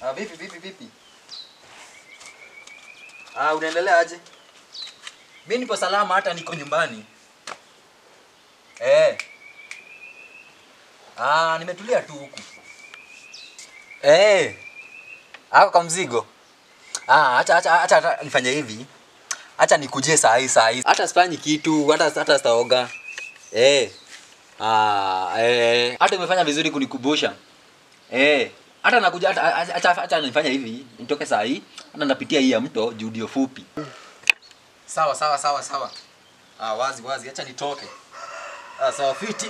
Ah, vipi vipi vipi? Ah, unaendelea aje? Mimi nipo salama hata niko nyumbani. Eh. Ah, nimetulia tu huku. Eh. Ako kwa mzigo. Ah, acha acha acha, acha nifanye hivi. Acha nikujie saa hii saa hii. Hata sifanyi kitu, hata hata sitaoga. Eh. Ah, eh. Hata umefanya vizuri kunikubusha. Eh. Hata nakuja hata acha acha nifanye hivi. Nitoke saa hii. Hata napitia hii ya mto juu ndio fupi. Sawa sawa sawa sawa. Ah, wazi wazi, acha nitoke. Ah, sawa fiti.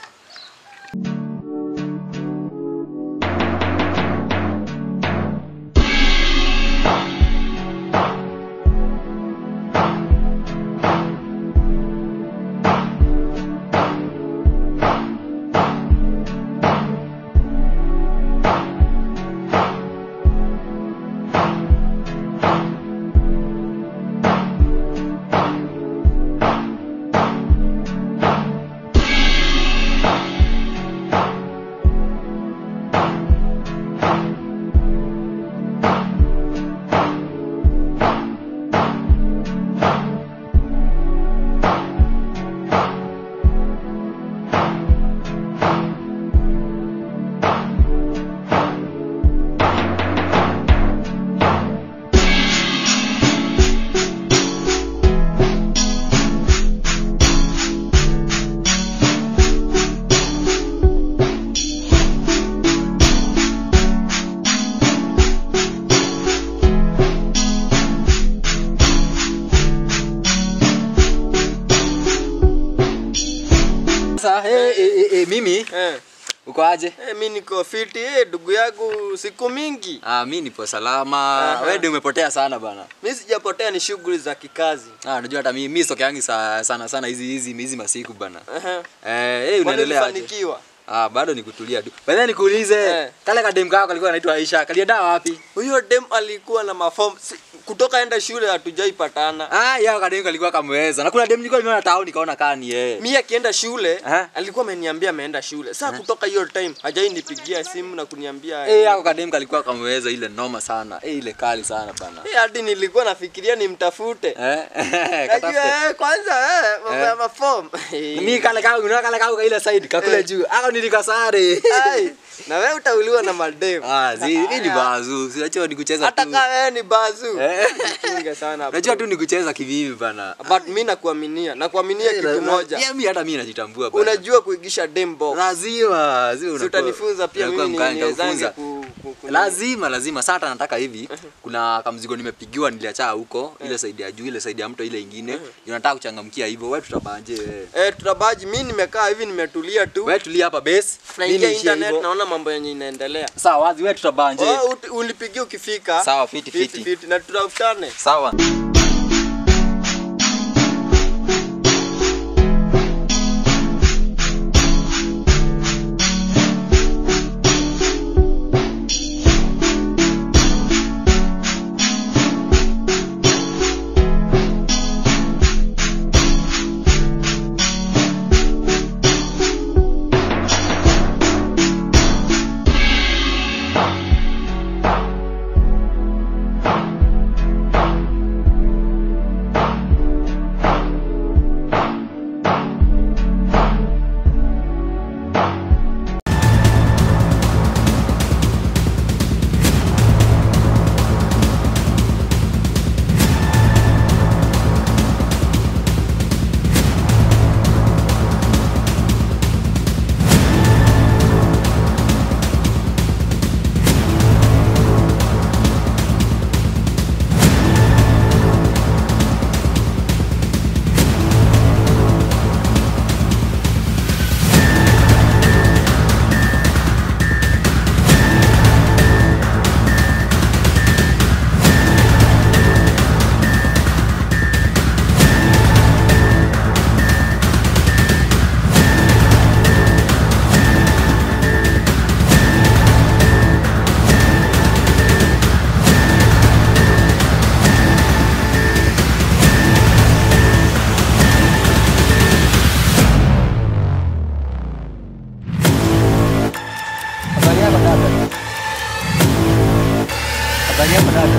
Sasa eh eh eh mimi Eh, uko aje? eh, mi niko fiti eh, ndugu yangu siku mingi. Ah, mimi nipo salama. Aha. Wewe ndio umepotea sana bana. Mi sijapotea, ni shughuli za kikazi. Ah, unajua hata mimi mimi sokeangi sa, sana sana hizi hizi hizi masiku bana. Ehe. Eh, hey, Kwani unaendelea aje? ulifanikiwa? Ah, bado ni kutulia tu. Baadaye nikuulize, Eh. kale kadem kako alikuwa anaitwa Aisha, kalienda wapi? Huyo dem alikuwa na maform si, kutoka enda shule hatujaipatana. Ah, yao kadem kalikuwa kamweza. Na kuna dem nilikuwa nimeona town nikaona kani yeye. Mi akienda shule Aha. alikuwa ameniambia ameenda shule. Sasa kutoka hiyo time hajainipigia simu na kuniambia Eh, yako kadem kalikuwa kamweza ile noma sana. Eh, ile kali sana bana. Eh, hadi nilikuwa nafikiria nimtafute. Eh, Najua katafute. eh, kwanza eh, mambo ya Eh. maform. Mimi kale kako, unaona kale kako ile side kakule Eh. juu. Ako nilikasare. Ai, na wewe utauliwa na madem. Ah, zi, mimi ni bazu. Sinajua ni kucheza Hata tu. kama wewe ni bazu. Eh. Jichunge sana. Unajua bro. tu ni kucheza kivivi bana. But mimi nakuaminia, nakuaminia kitu moja. Yeah, mimi hata mimi najitambua bana. Unajua kuigisha dem box. lazima lazima Si unakuwa- utanifunza pia unakuwa mimi mkali, niwezange nitakufunza. ku, ku, ku lazima lazima sasa hata nataka hivi kuna kamzigo nimepigiwa niliacha huko ile side ya juu ile side ya mto ile ingine ndio nataka kuchangamkia hivyo wewe tutabanje wewe Eh, tutabaji mimi nimekaa hivi nimetulia tu. wewe tulia hapa base mimi Naingia niishie internet hivyo naona mambo yenye inaendelea. sawa wazi wewe tutabanje Oh, uti- unipigie ukifika. Sawa, fiti, fiti. fiti na tutafutane. sawa Habari yako dada? Habari yako dada?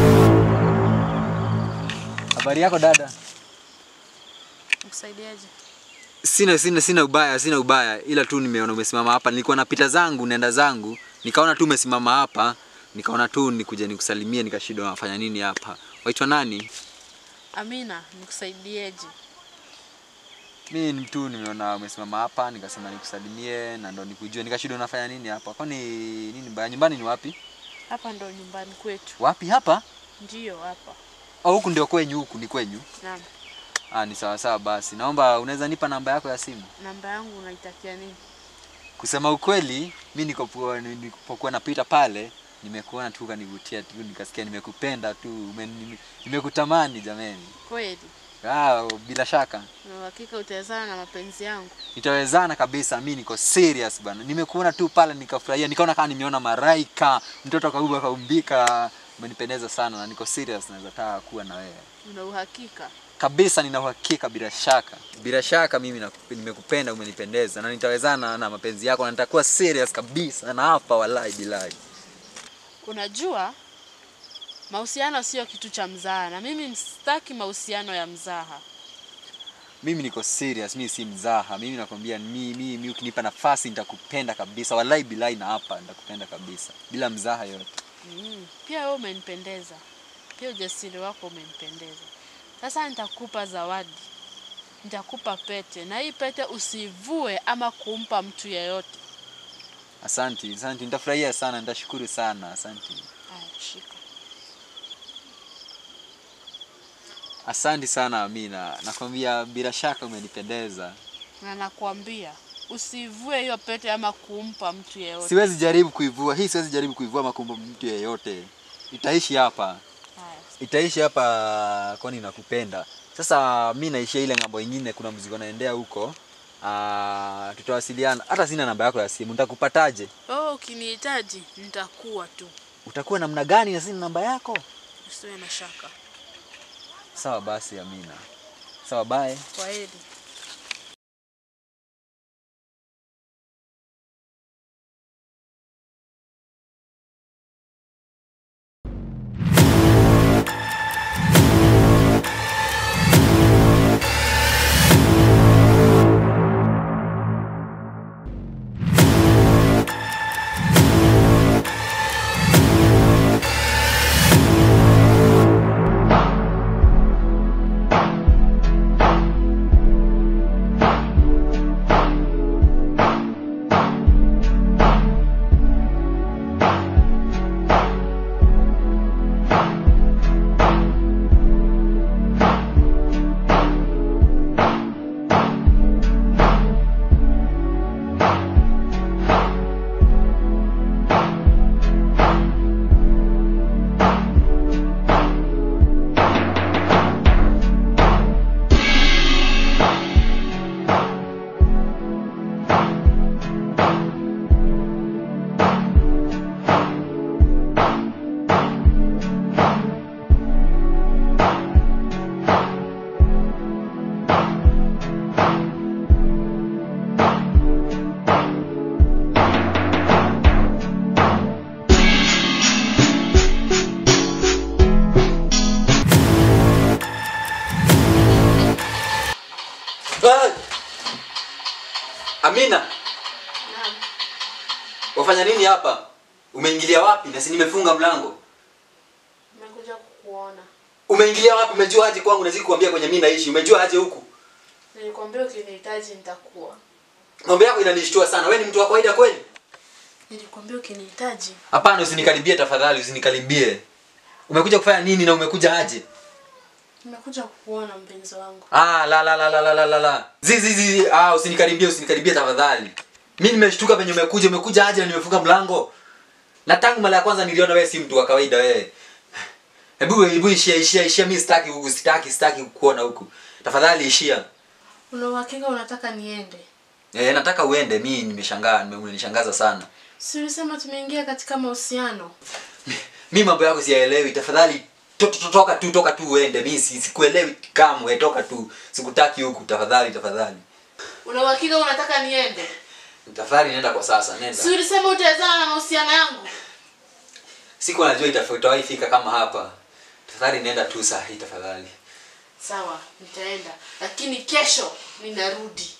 Habari yako dada? Nikusaidiaje? Sina sina sina ubaya, sina ubaya, ila tu nimeona umesimama hapa. Nilikuwa napita zangu naenda zangu, nikaona tu umesimama hapa, nikaona tu nikuja nikusalimie, nikashindwa nafanya nini hapa. Waitwa nani? Amina, nikusaidieje? Mimi ni mtu nimeona umesimama hapa, nikasema nikusalimie na ndo nikujue, nikashindwa nafanya nini hapa. Kwani nini mbaya? Nyumbani ni wapi? Hapa ndo nyumbani kwetu. Wapi hapa? Ndiyo hapa. Au huku ndio kwenyu, huku ni kwenyu? Naam. Ah, ni sawa sawa basi. Naomba unaweza nipa namba yako ya simu? Namba yangu unaitakia nini? Kusema ukweli, mi nikopokuwa nilipokuwa napita pale, nimekuona tu ukanivutia tu, nikasikia nimekupenda tu, ume- nime- nimekutamani jameni. Kweli? Ah, bila shaka Na uhakika utawezana na mapenzi yangu? nitawezana kabisa, mi niko serious bana. Nimekuona tu pale nikafurahia, nikaona kama nimeona maraika, mtoto kauba kaumbika, umenipendeza sana na niko serious, naweza taka kuwa na wewe Una uhakika? kabisa, nina uhakika bila shaka, bila shaka mimi nakup- nimekupenda, umenipendeza na nitawezana na mapenzi yako na nitakuwa serious kabisa, na hapa wallahi bilahi. Unajua mahusiano sio kitu cha mzaha, na mimi sitaki mahusiano ya mzaha. Mimi niko serious, mimi si mzaha. Mimi nakwambia mimi mimi ukinipa nafasi nitakupenda kabisa. Wallahi bilahi na hapa nitakupenda kabisa. Bila mzaha yote. Mm. Pia wewe umenipendeza, pia ujasiri wako umenipendeza. Sasa nitakupa zawadi, nitakupa pete, na hii pete usivue ama kumpa mtu yeyote. Asante, asante. Nitafurahia sana, nitashukuru sana. Asante. Haya, shika. Asante sana Amina. Nakwambia bila shaka umenipendeza. Na nakwambia usivue hiyo pete ama kumpa mtu yeyote. Siwezi jaribu kuivua. Hii siwezi jaribu kuivua makumbo mtu yeyote. Itaishi hapa. Haya, Itaishi hapa kwani nakupenda. Sasa mi naishia ile ng'ambo ingine, kuna mzigo naendea huko. Ah, tutawasiliana. Hata sina namba yako ya simu. Nitakupataje? oh, ukinihitaji nitakuwa tu, utakuwa namna gani na sina namba yako? usiwe na shaka. Sawa basi Amina. Sawa bye. Kwa heri. Ah! Amina, Naam. wafanya nini hapa? Umeingilia wapi? Na si nimefunga mlango. Nimekuja kukuona. Umeingilia wapi? Umejua aje kwangu na kuambia kwenye mimi naishi? Umejua aje huku? Nilikwambia ukinihitaji nitakuwa. Mambo yako inanishtua sana. Wewe ni mtu wa kawaida kweli? Nilikwambia ukinihitaji. Hapana, usinikaribie tafadhali, usinikaribie. Umekuja kufanya nini na umekuja aje? Nimekuja kukuona mpenzi wangu. Ah, la la la la la la la la. Zizi zizi, ah, usinikaribie, usinikaribie tafadhali. Mimi nimeshtuka venye umekuja, umekuja aje na nimefunga mlango. Na tangu mara ya kwanza niliona wewe si mtu wa kawaida wewe. Hebu hebu ishia ishia ishia, mimi sitaki huku, sitaki sitaki kukuona huku. Tafadhali ishia. Una uhakika unataka niende? Eh, nataka uende, mimi nimeshangaa, nime- umenishangaza sana. Si ulisema tumeingia katika mahusiano? Mimi mambo yako siyaelewi, tafadhali to- to- toka tu, toka tu uende. Mimi si- sikuelewi kamwe, toka tu. Sikutaki huku, tafadhali tafadhali. Una uhakika unataka niende? Tafadhali nenda kwa sasa, nenda. Si ulisema utawezana na mahusiano yangu? siku najua itawahi fika kama hapa tafadhali nenda tu saa hii tafadhali Sawa, nitaenda, lakini kesho ninarudi.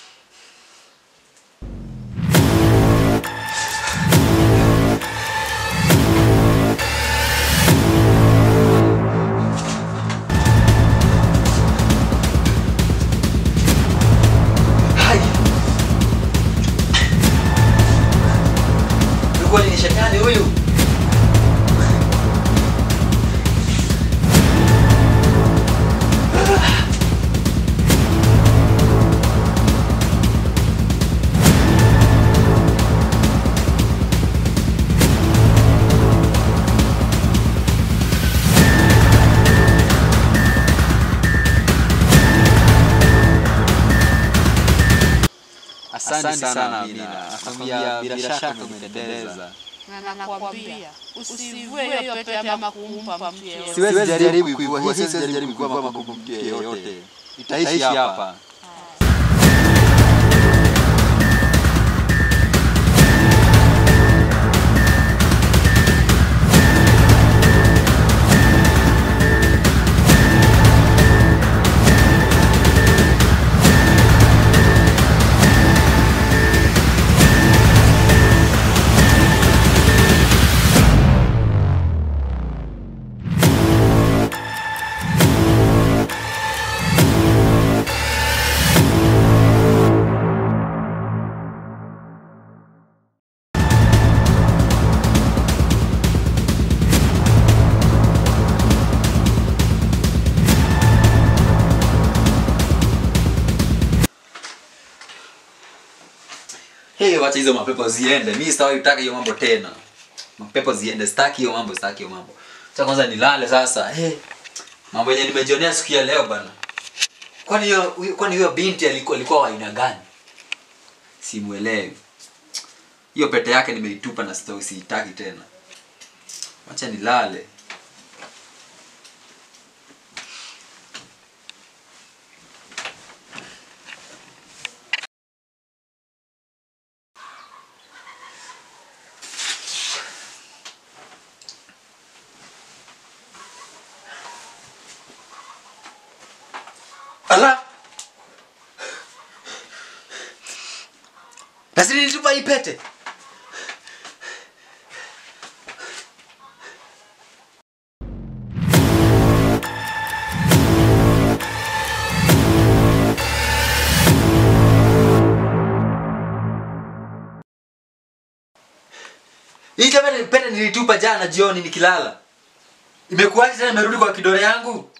Hai. Yuko ni shetani huyu. Asante sana Amina, nakwambia bila shaka umenipendeza. Na nakwambia usivue hiyo pete ama kumpa mtu yeyote. Siwezi jaribu kuivua hii, siwezi jaribu kuivua ama kumpa mtu yeyote. Itaishi hapa. Hey, wacha hizo mapepo ziende. Mimi sitaki kutaka hiyo mambo tena. Mapepo ziende, sitaki hiyo mambo, sitaki hiyo mambo. Acha kwanza nilale sasa. Hey, mambo yenye nimejionea siku ya leo bana. Kwani hiyo huyo- kwani huyo binti alikuwa alikuwa wa aina gani? Simuelewi. Hiyo pete yake nimeitupa na sitaki siitaki tena. Acha nilale. Ala! Lazima nitupa hii pete. Hii jamani pete nilitupa jana jioni nikilala. Imekuwaje tena imerudi kwa kidole yangu?